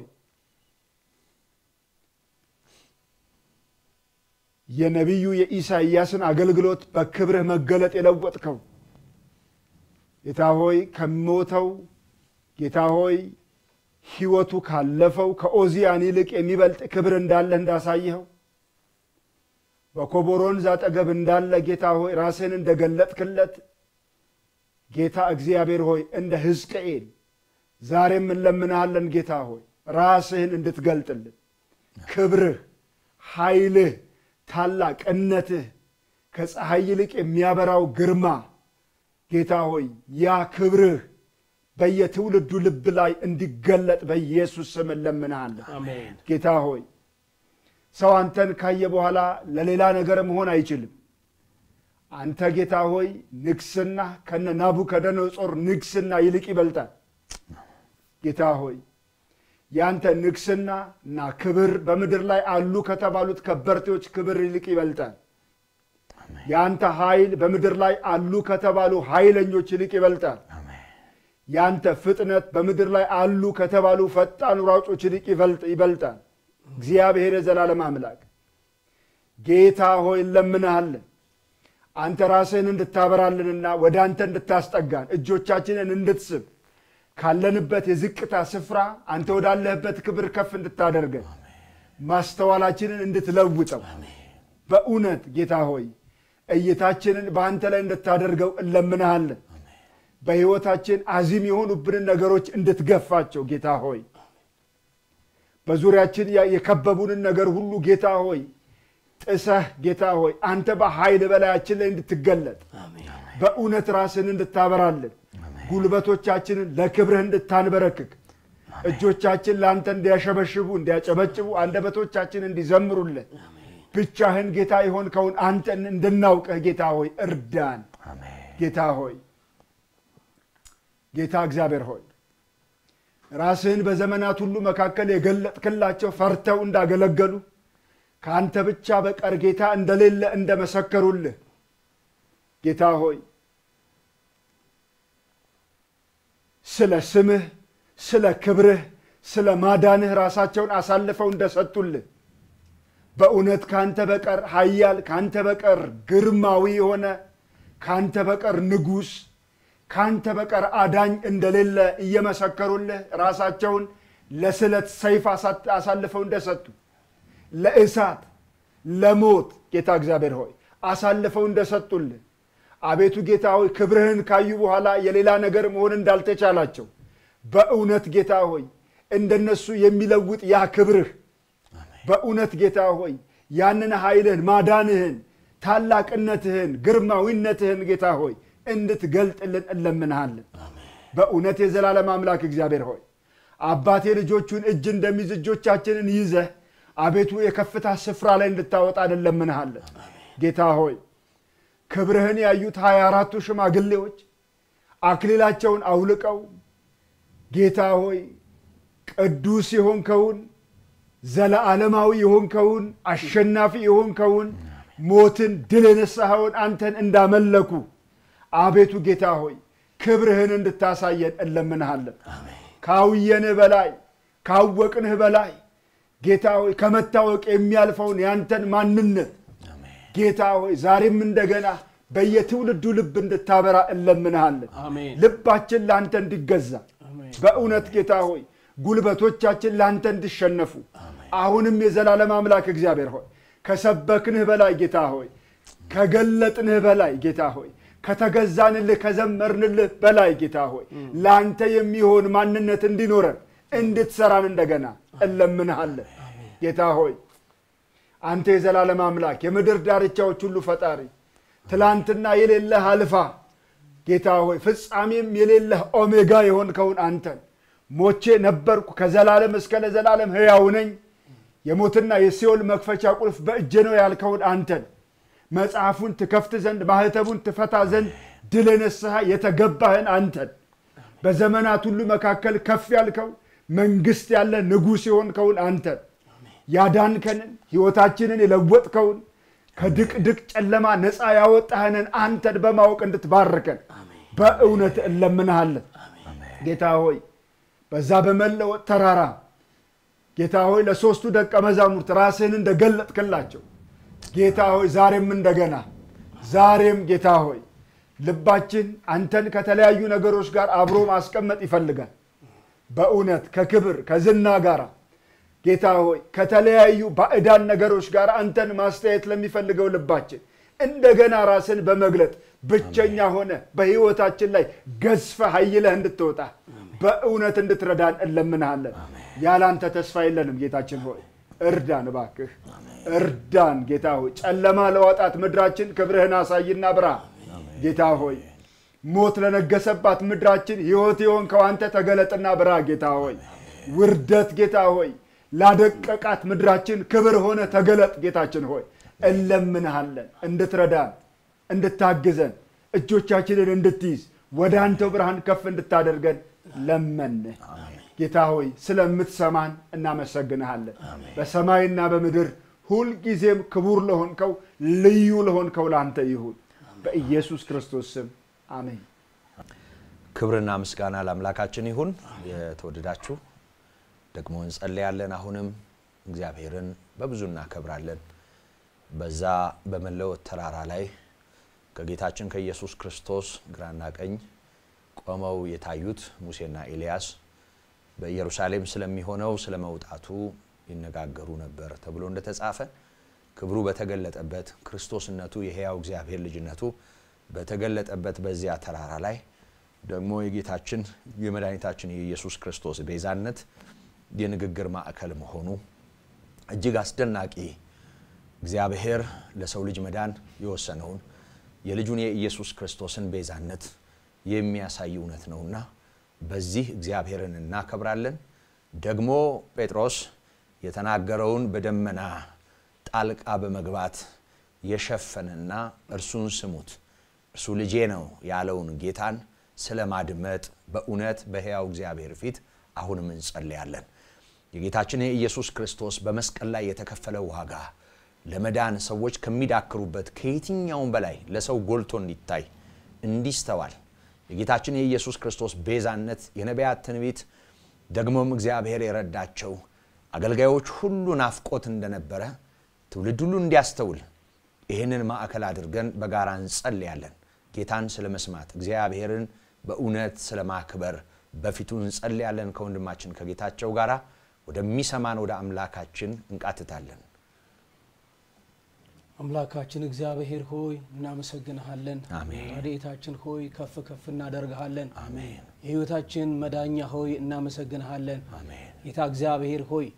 የነቢዩ የኢሳይያስን አገልግሎት በክብርህ መገለጥ የለወጥከው ጌታ ሆይ ከሞተው ጌታ ሆይ ሕይወቱ ካለፈው ከኦዚያን ይልቅ የሚበልጥ ክብር እንዳለ እንዳሳየኸው በኮቦር ወንዝ አጠገብ እንዳለ ጌታ ሆይ ራስህን እንደገለጥክለት ጌታ እግዚአብሔር ሆይ እንደ ሕዝቅኤል ዛሬም እንለምንሃለን ጌታ ሆይ ራስህን እንድትገልጥልን ክብርህ፣ ኃይልህ፣ ታላቅነትህ ከፀሐይ ይልቅ የሚያበራው ግርማ ጌታ ሆይ ያ ክብርህ በየትውልዱ ልብ ላይ እንዲገለጥ በኢየሱስ ስም እንለምንሃለን። አሜን። ጌታ ሆይ ሰው አንተን ካየ በኋላ ለሌላ ነገር መሆን አይችልም። አንተ ጌታ ሆይ ንግስና ከነ ናቡከደነጾር ንግስና ይልቅ ይበልጣል። ጌታ ሆይ ያንተ ንግስና እና ክብር በምድር ላይ አሉ ከተባሉት ከበርቴዎች ክብር ይልቅ ይበልጣል። የአንተ ኃይል በምድር ላይ አሉ ከተባሉ ኃይለኞች ይልቅ ይበልጣል። ያንተ ፍጥነት በምድር ላይ አሉ ከተባሉ ፈጣን ሯጮች ይልቅ ይበልጥ- ይበልጣል። እግዚአብሔር የዘላለም አምላክ ጌታ ሆይ እንለምንሃለን። አንተ ራስህን እንድታበራልንና ወደ አንተ እንድታስጠጋን እጆቻችንን እንድትስብ ካለንበት የዝቅታ ስፍራ አንተ ወዳለህበት ክብር ከፍ እንድታደርገን ማስተዋላችንን እንድትለውጠው በእውነት ጌታ ሆይ እይታችንን በአንተ ላይ እንድታደርገው እንለምንሃለን። በሕይወታችን አዚም የሆኑብንን ነገሮች እንድትገፋቸው ጌታ ሆይ በዙሪያችን ያ- የከበቡንን ነገር ሁሉ ጌታ ሆይ ጥሰህ ጌታ ሆይ አንተ በኃይል በላያችን ላይ እንድትገለጥ በእውነት ራስን እንድታበራልን ጉልበቶቻችንን ለክብርህ እንድታንበረክክ እጆቻችን ለአንተ እንዲያሸበሽቡ እንዲያጨበጭቡ አንደበቶቻችን እንዲዘምሩልን ብቻህን ጌታ የሆንከውን አንተን እንድናውቅህ ጌታ ሆይ እርዳን። ጌታ ሆይ ጌታ እግዚአብሔር ሆይ ራስህን በዘመናት ሁሉ መካከል የገለጥክላቸው ፈርተው እንዳገለገሉ ከአንተ ብቻ በቀር ጌታ እንደሌለ እንደመሰከሩልህ ጌታ ሆይ ስለ ስምህ፣ ስለ ክብርህ፣ ስለ ማዳንህ ራሳቸውን አሳልፈው እንደሰጡልህ በእውነት ከአንተ በቀር ኃያል ከአንተ በቀር ግርማዊ የሆነ ከአንተ በቀር ንጉሥ ከአንተ በቀር አዳኝ እንደሌለ እየመሰከሩልህ ራሳቸውን ለስለት ሰይፍ አሳ- አሳልፈው እንደሰጡ ለእሳት ለሞት ጌታ እግዚአብሔር ሆይ አሳልፈው እንደሰጡልህ አቤቱ ጌታ ሆይ ክብርህን ካዩ በኋላ የሌላ ነገር መሆን እንዳልተቻላቸው በእውነት ጌታ ሆይ እንደነሱ የሚለውጥ ያ ክብርህ በእውነት ጌታ ሆይ ያንን ኃይልህን ማዳንህን ታላቅነትህን ግርማዊነትህን ጌታ ሆይ እንድትገልጥልን እንለምንሃለን። በእውነት የዘላለም አምላክ እግዚአብሔር ሆይ አባቴ ልጆቹን እጅ እንደሚይዝ እጆቻችንን ይዘህ አቤቱ የከፍታ ስፍራ ላይ እንድታወጣን እንለምንሃለን። ጌታ ሆይ ክብርህን ያዩት ሀያ አራቱ ሽማግሌዎች አክሊላቸውን አውልቀው ጌታ ሆይ ቅዱስ የሆንከውን ዘለዓለማዊ የሆንከውን አሸናፊ የሆንከውን ሞትን ድል የነሳኸውን አንተን እንዳመለኩ አቤቱ ጌታ ሆይ ክብርህን እንድታሳየን እንለምንሃለን። ካውየንህ በላይ ካወቅንህ በላይ ጌታ ሆይ ከመታወቅ የሚያልፈውን ያንተን ማንነት ጌታ ሆይ ዛሬም እንደገና በየትውልዱ ልብ እንድታበራ እንለምንሃለን። አሜን። ልባችን ለአንተ እንዲገዛ አሜን። በእውነት ጌታ ሆይ ጉልበቶቻችን ለአንተ እንዲሸነፉ አሁንም የዘላለም አምላክ እግዚአብሔር ሆይ ከሰበክንህ በላይ ጌታ ሆይ ከገለጥንህ በላይ ጌታ ሆይ ከተገዛንልህ ከዘመርንልህ በላይ ጌታ ሆይ ለአንተ የሚሆን ማንነት እንዲኖረን እንድትሰራን እንደገና እንለምንሃለን። ጌታ ሆይ አንተ የዘላለም አምላክ የምድር ዳርቻዎች ሁሉ ፈጣሪ ትላንትና የሌለህ አልፋ ጌታ ሆይ ፍጻሜም የሌለህ ኦሜጋ የሆንከውን አንተን ሞቼ ነበርኩ ከዘላለም እስከ ለዘላለም ሕያው ነኝ የሞትና የሲኦል መክፈቻ ቁልፍ በእጄ ነው ያልከውን አንተን መጽሐፉን ትከፍት ዘንድ ማህተቡን ትፈታ ዘንድ ድል የነስሐ የተገባህን አንተን በዘመናት ሁሉ መካከል ከፍ ያልከው መንግስት ያለ ንጉሥ የሆንከውን አንተን ያዳንከንን ሕይወታችንን የለወጥከውን ከድቅድቅ ጨለማ ነፃ ያወጣህንን አንተን በማወቅ እንድትባርከን በእውነት እንለምንሃለን። ጌታ ሆይ በዛ በመለወጥ ተራራ ጌታ ሆይ ለሦስቱ ደቀ መዛሙርት ራስህን እንደገለጥክላቸው ጌታ ሆይ ዛሬም እንደገና ዛሬም ጌታ ሆይ ልባችን አንተን ከተለያዩ ነገሮች ጋር አብሮ ማስቀመጥ ይፈልጋል። በእውነት ከክብር ከዝና ጋር ጌታ ሆይ ከተለያዩ ባዕዳን ነገሮች ጋር አንተን ማስተያየት ለሚፈልገው ልባችን እንደገና ራስን በመግለጥ ብቸኛ ሆነ በሕይወታችን ላይ ገዝፈ ኃይለህ እንድትወጣ በእውነት እንድትረዳን እንለምንሃለን። ያላንተ ተስፋ የለንም። ጌታችን ሆይ እርዳን፣ እባክህ እርዳን። ጌታ ሆይ ጨለማ ለዋጣት ምድራችን ክብርህን አሳይና ብራ። ጌታ ሆይ ሞት ለነገሰባት ምድራችን ሕይወት የሆንከው አንተ ተገለጥና ብራ። ጌታ ሆይ ውርደት ጌታ ሆይ ላደቀቃት ምድራችን ክብር ሆነ ተገለጥ። ጌታችን ሆይ እንለምንሃለን እንድትረዳን እንድታግዘን እጆቻችንን እንድትይዝ ወደ አንተው ብርሃን ከፍ እንድታደርገን ለመንህ። ጌታ ሆይ ስለምትሰማን እናመሰግንሃለን። በሰማይና በምድር ሁልጊዜም ክቡር ለሆንከው ልዩ ለሆንከው ለአንተ ይሁን በኢየሱስ ክርስቶስ ስም አሜን። ክብርና ምስጋና ለአምላካችን ይሁን። የተወደዳችሁ ደግሞ እንጸለያለን። አሁንም እግዚአብሔርን በብዙ እናከብራለን። በዛ በመለወጥ ተራራ ላይ ከጌታችን ከኢየሱስ ክርስቶስ ግራና ቀኝ ቆመው የታዩት ሙሴና ኤልያስ በኢየሩሳሌም ስለሚሆነው ስለ መውጣቱ ይነጋገሩ ነበር ተብሎ እንደተጻፈ ክብሩ በተገለጠበት ክርስቶስነቱ የሕያው እግዚአብሔር ልጅነቱ በተገለጠበት በዚያ ተራራ ላይ ደግሞ የጌታችን የመድኃኒታችን የኢየሱስ ክርስቶስ ቤዛነት የንግግር ማዕከል መሆኑ እጅግ አስደናቂ እግዚአብሔር ለሰው ልጅ መዳን የወሰነውን የልጁን የኢየሱስ ክርስቶስን ቤዛነት የሚያሳይ እውነት ነውና በዚህ እግዚአብሔርን እናከብራለን። ደግሞ ጴጥሮስ የተናገረውን በደመና ጣልቃ በመግባት የሸፈነና እርሱን ስሙት እርሱ ልጄ ነው ያለውን ጌታን ስለ ማድመጥ በእውነት በሕያው እግዚአብሔር ፊት አሁንም እንጸልያለን። የጌታችን የኢየሱስ ክርስቶስ በመስቀል ላይ የተከፈለ ዋጋ ለመዳን ሰዎች ከሚዳክሩበት ከየትኛውም በላይ ለሰው ጎልቶ እንዲታይ እንዲስተዋል የጌታችን የኢየሱስ ክርስቶስ ቤዛነት የነቢያት ትንቢት ደግሞም እግዚአብሔር የረዳቸው አገልጋዮች ሁሉ ናፍቆት እንደነበረ ትውልድ ሁሉ እንዲያስተውል ይህንን ማዕከል አድርገን በጋራ እንጸልያለን። ጌታን ስለ መስማት እግዚአብሔርን በእውነት ስለ ማክበር በፊቱ እንጸልያለን። ከወንድማችን ከጌታቸው ጋር ወደሚሰማን ወደ አምላካችን እንቃትታለን። አምላካችን እግዚአብሔር ሆይ እናመሰግንሃለን። አሜን። ረድኤታችን ሆይ ከፍ ከፍ እናደርግሃለን። አሜን የሕይወታችን መዳኛ ሆይ እናመሰግንሃለን። አሜን ጌታ እግዚአብሔር ሆይ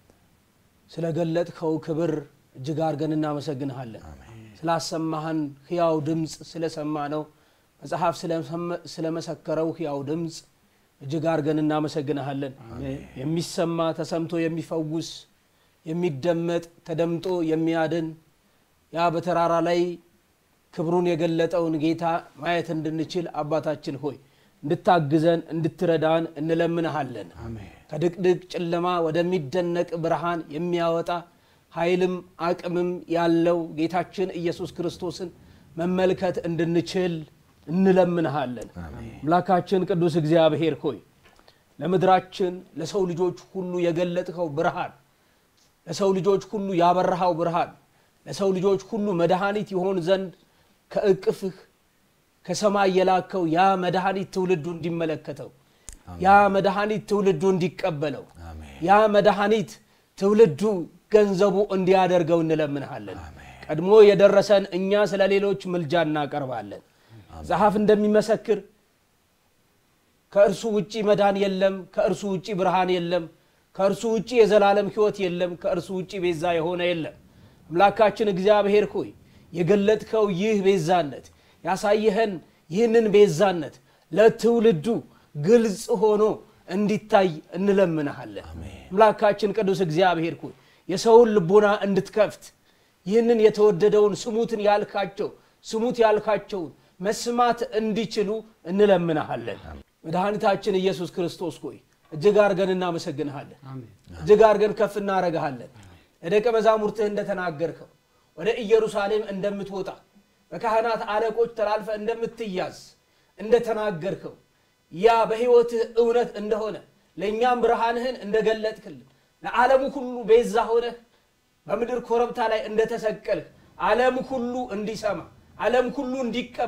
ስለገለጥከው ክብር እጅግ አድርገን እናመሰግንሃለን። ስላሰማህን ሕያው ድምፅ ስለሰማ ነው መጽሐፍ ስለሰመ- ስለመሰከረው ሕያው ድምፅ እጅግ አድርገን እናመሰግንሃለን። የሚሰማ ተሰምቶ የሚፈውስ የሚደመጥ ተደምጦ የሚያድን ያ በተራራ ላይ ክብሩን የገለጠውን ጌታ ማየት እንድንችል አባታችን ሆይ እንድታግዘን እንድትረዳን እንለምንሃለን። ከድቅድቅ ጨለማ ወደሚደነቅ ብርሃን የሚያወጣ ኃይልም አቅምም ያለው ጌታችን ኢየሱስ ክርስቶስን መመልከት እንድንችል እንለምንሃለን። አምላካችን ቅዱስ እግዚአብሔር ሆይ ለምድራችን ለሰው ልጆች ሁሉ የገለጥከው ብርሃን ለሰው ልጆች ሁሉ ያበረሃው ብርሃን ለሰው ልጆች ሁሉ መድኃኒት ይሆን ዘንድ ከእቅፍህ ከሰማይ የላከው ያ መድኃኒት ትውልዱ እንዲመለከተው ያ መድኃኒት ትውልዱ እንዲቀበለው ያ መድኃኒት ትውልዱ ገንዘቡ እንዲያደርገው እንለምንሃለን። ቀድሞ የደረሰን እኛ ስለ ሌሎች ምልጃ እናቀርባለን። መጽሐፍ እንደሚመሰክር ከእርሱ ውጪ መዳን የለም፣ ከእርሱ ውጪ ብርሃን የለም፣ ከእርሱ ውጪ የዘላለም ሕይወት የለም፣ ከእርሱ ውጪ ቤዛ የሆነ የለም። አምላካችን እግዚአብሔር ሆይ የገለጥከው ይህ ቤዛነት ያሳየኸን ይህንን ቤዛነት ለትውልዱ ግልጽ ሆኖ እንዲታይ እንለምንሃለን። አምላካችን ቅዱስ እግዚአብሔር ሆይ የሰውን ልቦና እንድትከፍት ይህንን የተወደደውን ስሙትን ያልካቸው ስሙት ያልካቸውን መስማት እንዲችሉ እንለምንሃለን። መድኃኒታችን ኢየሱስ ክርስቶስ ሆይ እጅግ አድርገን እናመሰግንሃለን። እጅግ አድርገን ከፍ እናረግሃለን። ለደቀ መዛሙርትህ እንደተናገርከው ወደ ኢየሩሳሌም እንደምትወጣ በካህናት አለቆች ተላልፈ እንደምትያዝ እንደተናገርከው ያ በሕይወትህ እውነት እንደሆነ ለእኛም ብርሃንህን እንደገለጥክልን ለዓለሙ ሁሉ ቤዛ ሆነህ በምድር ኮረብታ ላይ እንደተሰቀልህ ዓለም ሁሉ እንዲሰማ ዓለም ሁሉ እንዲቀበል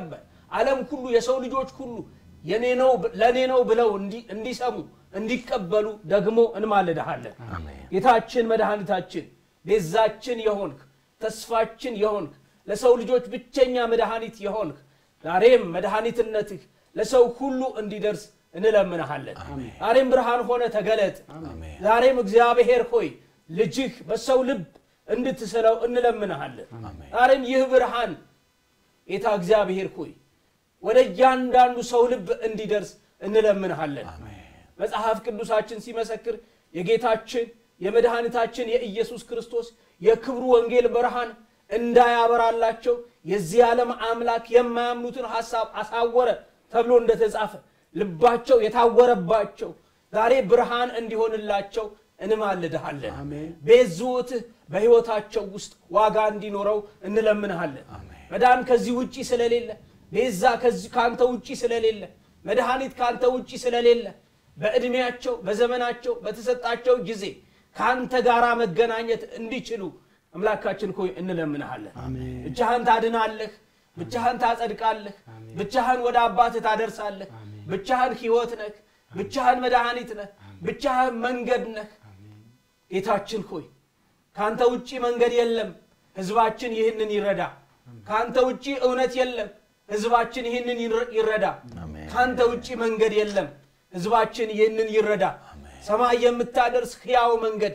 ዓለም ሁሉ የሰው ልጆች ሁሉ የኔ ነው ለእኔ ነው ብለው እንዲ- እንዲሰሙ እንዲቀበሉ ደግሞ እንማልድሃለን ጌታችን መድኃኒታችን ቤዛችን የሆንክ ተስፋችን የሆንክ ለሰው ልጆች ብቸኛ መድኃኒት የሆንክ ዛሬም መድኃኒትነትህ ለሰው ሁሉ እንዲደርስ እንለምንሃለን ዛሬም ብርሃን ሆነ ተገለጥ ዛሬም እግዚአብሔር ሆይ ልጅህ በሰው ልብ እንድትስለው እንለምንሃለን ዛሬም ይህ ብርሃን ጌታ እግዚአብሔር ሆይ ወደ እያንዳንዱ ሰው ልብ እንዲደርስ እንለምንሃለን መጽሐፍ ቅዱሳችን ሲመሰክር የጌታችን የመድኃኒታችን የኢየሱስ ክርስቶስ የክብሩ ወንጌል ብርሃን እንዳያበራላቸው የዚህ ዓለም አምላክ የማያምኑትን ሐሳብ አሳወረ ተብሎ እንደተጻፈ ልባቸው የታወረባቸው ዛሬ ብርሃን እንዲሆንላቸው እንማልድሃለን ቤዝዎትህ በሕይወታቸው ውስጥ ዋጋ እንዲኖረው እንለምንሃለን መዳን ከዚህ ውጪ ስለሌለ ቤዛ ከዚህ- ከአንተ ውጪ ስለሌለ መድኃኒት ከአንተ ውጪ ስለሌለ በዕድሜያቸው በዘመናቸው በተሰጣቸው ጊዜ ከአንተ ጋር መገናኘት እንዲችሉ አምላካችን ሆይ እንለምንሃለን ብቻህን ታድናለህ ብቻህን ታጸድቃለህ ብቻህን ወደ አባትህ ታደርሳለህ ብቻህን ሕይወት ነህ ብቻህን መድኃኒት ነህ ብቻህን መንገድ ነህ ጌታችን ሆይ ከአንተ ውጪ መንገድ የለም ህዝባችን ይህንን ይረዳ ከአንተ ውጪ እውነት የለም ህዝባችን ይህንን ይረ- ይረዳ አሜን። ከአንተ ውጪ መንገድ የለም ህዝባችን ይህንን ይረዳ ሰማይ የምታደርስ ሕያው መንገድ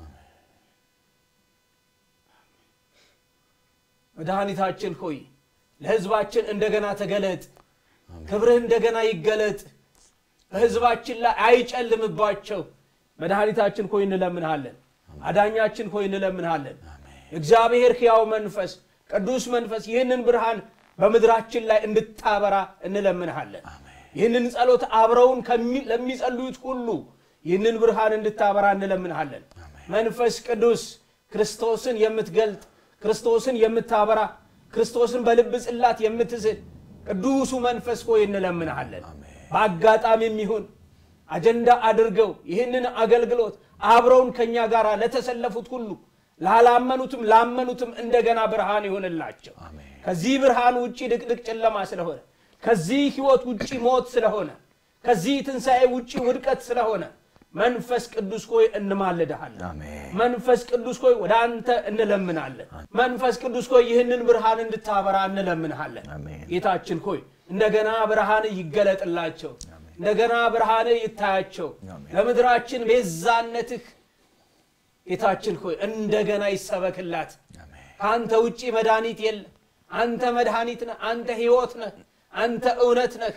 መድኃኒታችን ሆይ ለህዝባችን እንደገና ተገለጥ ክብርህ እንደገና ይገለጥ በህዝባችን ላይ አይጨልምባቸው መድኃኒታችን ሆይ እንለምንሃለን አዳኛችን ሆይ እንለምንሃለን እግዚአብሔር ሕያው መንፈስ ቅዱስ መንፈስ ይህንን ብርሃን በምድራችን ላይ እንድታበራ እንለምንሃለን ይህንን ጸሎት አብረውን ከሚ- ለሚጸልዩት ሁሉ ይህንን ብርሃን እንድታበራ እንለምንሃለን መንፈስ ቅዱስ ክርስቶስን የምትገልጥ ክርስቶስን የምታበራ ክርስቶስን በልብ ጽላት የምትስል ቅዱሱ መንፈስ ሆይ እንለምንሃለን በአጋጣሚም ይሁን አጀንዳ አድርገው ይህንን አገልግሎት አብረውን ከእኛ ጋር ለተሰለፉት ሁሉ ላላመኑትም ላመኑትም እንደገና ብርሃን ይሆንላቸው ከዚህ ብርሃን ውጭ ድቅድቅ ጨለማ ስለሆነ ከዚህ ህይወት ውጭ ሞት ስለሆነ ከዚህ ትንሣኤ ውጭ ውድቀት ስለሆነ መንፈስ ቅዱስ ሆይ እንማልድሃለን አሜን። መንፈስ ቅዱስ ሆይ ወደ አንተ እንለምናለን መንፈስ ቅዱስ ሆይ ይህንን ብርሃን እንድታበራ እንለምንሃለን አሜን። ጌታችን ሆይ እንደገና ብርሃን ይገለጥላቸው እንደገና ብርሃን ይታያቸው አሜን። ለምድራችን ቤዛነትህ ጌታችን ሆይ እንደገና ይሰበክላት ከአንተ ውጪ መድኃኒት የለም አንተ መድኃኒት ነህ አንተ ህይወት ነህ አንተ እውነት ነህ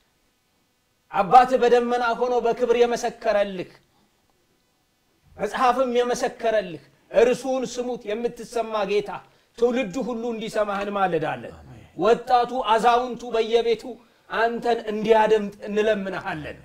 አባትህ በደመና ሆኖ በክብር የመሰከረልህ መጽሐፍም የመሰከረልህ እርሱን ስሙት የምትሰማ ጌታ ትውልዱ ሁሉ እንዲሰማህ እንማልዳለን ወጣቱ አዛውንቱ በየቤቱ አንተን እንዲያደምጥ እንለምንሃለን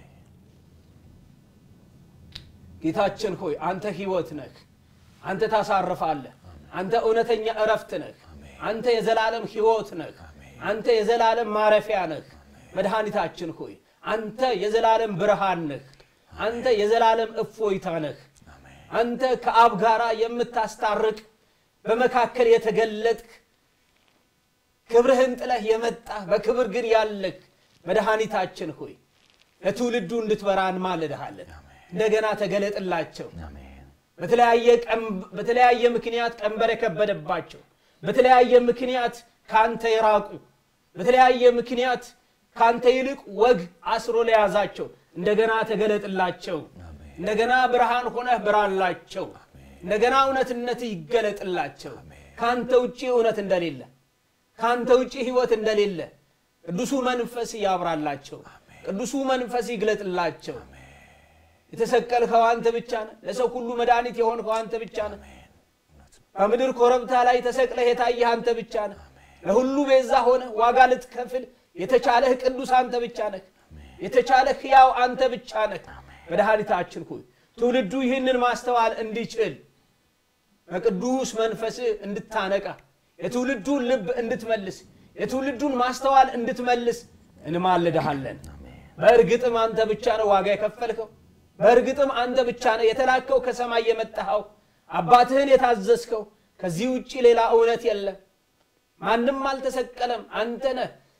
ጌታችን ሆይ አንተ ህይወት ነህ አንተ ታሳርፋለህ አንተ እውነተኛ እረፍት ነህ አንተ የዘላለም ህይወት ነህ አንተ የዘላለም ማረፊያ ነህ መድኃኒታችን ሆይ አንተ የዘላለም ብርሃን ነህ አንተ የዘላለም እፎይታ ነህ አንተ ከአብ ጋራ የምታስታርቅ በመካከል የተገለጥክ ክብርህን ጥለህ የመጣህ በክብር ግን ያለህ መድኃኒታችን ሆይ ለትውልዱ እንድትበራ እንማልድሃለን እንደገና ተገለጥላቸው አሜን። በተለያየ ቀም- በተለያየ ምክንያት ቀንበር የከበደባቸው በተለያየ ምክንያት ካንተ የራቁ በተለያየ ምክንያት ካንተ ይልቅ ወግ አስሮ ለያዛቸው እንደገና ተገለጥላቸው እንደገና ብርሃን ሆነህ ብራላቸው እንደገና እውነትነት ይገለጥላቸው ካንተ ውጭ እውነት እንደሌለ ካንተ ውጭ ህይወት እንደሌለ ቅዱሱ መንፈስ ያብራላቸው ቅዱሱ መንፈስ ይግለጥላቸው የተሰቀልከው አንተ ብቻ ነህ ለሰው ሁሉ መድኃኒት የሆንከው አንተ ብቻ ነህ በምድር ኮረብታ ላይ ተሰቅለህ የታየህ አንተ ብቻ ነህ ለሁሉ ቤዛ ሆነ ዋጋ ልትከፍል የተቻለህ ቅዱስ አንተ ብቻ ነህ የተቻለህ ሕያው አንተ ብቻ ነህ መድኃኒታችን ሆይ ትውልዱ ይህንን ማስተዋል እንዲችል በቅዱስ መንፈስ እንድታነቃ የትውልዱን ልብ እንድትመልስ የትውልዱን ማስተዋል እንድትመልስ እንማልድሃለን በእርግጥም አንተ ብቻ ነው ዋጋ የከፈልከው በእርግጥም አንተ ብቻ ነው የተላከው ከሰማይ የመጣኸው አባትህን የታዘዝከው ከዚህ ውጭ ሌላ እውነት የለም ማንም አልተሰቀለም አንተ ነህ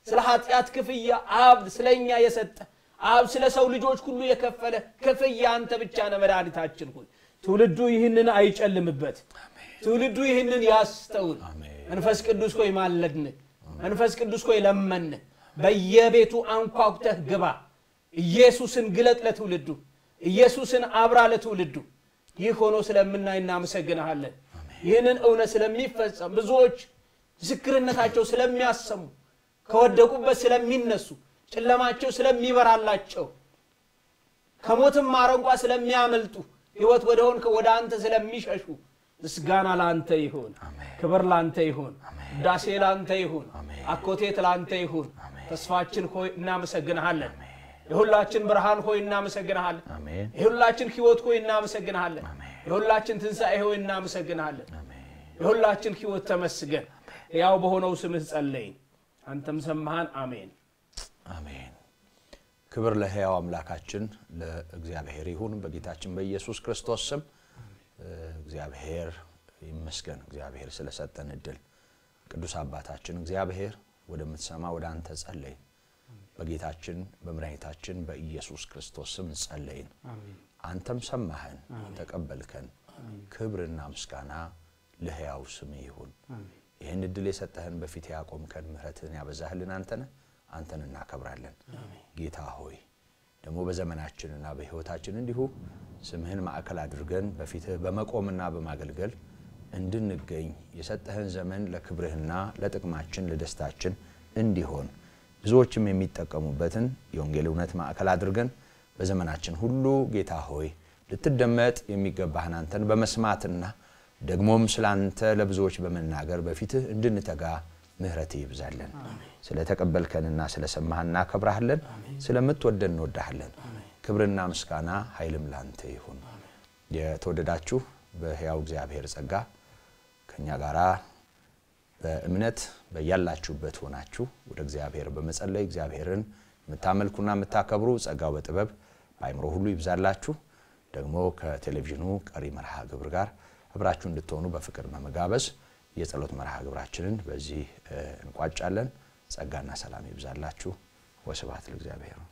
ስለ ኃጢአት ክፍያ አብ ስለ እኛ የሰጠ አብ ስለ ሰው ልጆች ሁሉ የከፈለ ክፍያ አንተ ብቻ ነህ መድኃኒታችን ሆይ ትውልዱ ይህንን አይጨልምበት ትውልዱ ይህንን ያስተውል መንፈስ ቅዱስ ሆይ ማለድን መንፈስ ቅዱስ ሆይ ለመን በየቤቱ አንኳኩተህ ግባ ኢየሱስን ግለጥ ለትውልዱ ኢየሱስን አብራ ለትውልዱ ይህ ሆኖ ስለምናይ እናመሰግንሃለን ይህንን እውነት ስለሚፈጸም ብዙዎች ምስክርነታቸው ስለሚያሰሙ ከወደቁበት ስለሚነሱ ጨለማቸው ስለሚበራላቸው ከሞትም አረንቋ ስለሚያመልጡ ህይወት ወደ ሆን ወደ አንተ ስለሚሸሹ ምስጋና ለአንተ ይሁን ክብር ለአንተ ይሁን ዳሴ ለአንተ ይሁን አኮቴት ለአንተ ይሁን ተስፋችን ሆይ እናመሰግንሃለን የሁላችን ብርሃን ሆይ እናመሰግንሃለን የሁላችን ህይወት ሆይ እናመሰግንሃለን የሁላችን ትንሣኤ ሆይ እናመሰግንሃለን የሁላችን ህይወት ተመስገን ያው በሆነው ስምህ ጸለይን አንተም ሰማሃን አሜን አሜን ክብር ለሕያው አምላካችን ለእግዚአብሔር ይሁን በጌታችን በኢየሱስ ክርስቶስ ስም እግዚአብሔር ይመስገን እግዚአብሔር ስለሰጠን እድል ቅዱስ አባታችን እግዚአብሔር ወደምትሰማ ወደ አንተ ጸለይን በጌታችን በመድኃኒታችን በኢየሱስ ክርስቶስ ስም ጸለይን አንተም ሰማህን ተቀበልከን ክብርና ምስጋና ለሕያው ስም ይሁን ይህን እድል የሰጠህን በፊት ያቆምከን ምህረትህን ያበዛህልን አንተነ አንተን እናከብራለን ጌታ ሆይ ደግሞ በዘመናችንና በህይወታችን እንዲሁ ስምህን ማዕከል አድርገን በፊትህ በመቆምና በማገልገል እንድንገኝ የሰጠህን ዘመን ለክብርህና ለጥቅማችን ለደስታችን እንዲሆን ብዙዎችም የሚጠቀሙበትን የወንጌል እውነት ማዕከል አድርገን በዘመናችን ሁሉ ጌታ ሆይ ልትደመጥ የሚገባህን አንተን በመስማትና ደግሞም ስለ አንተ ለብዙዎች በመናገር በፊትህ እንድንተጋ ምህረት ይብዛለን ስለተቀበልከንና ስለሰማህ እናከብራሃለን ስለምትወደን እንወዳሃለን ክብርና ምስጋና ኃይልም ላንተ ይሁን የተወደዳችሁ በሕያው እግዚአብሔር ጸጋ ከእኛ ጋራ በእምነት በያላችሁበት ሆናችሁ ወደ እግዚአብሔር በመጸለይ እግዚአብሔርን የምታመልኩና የምታከብሩ ጸጋው በጥበብ በአይምሮ ሁሉ ይብዛላችሁ ደግሞ ከቴሌቪዥኑ ቀሪ መርሃ ግብር ጋር አብራችሁ እንድትሆኑ በፍቅር በመጋበዝ የጸሎት መርሃ ግብራችንን በዚህ እንቋጫለን ጸጋና ሰላም ይብዛላችሁ ወስብሐት ለእግዚአብሔር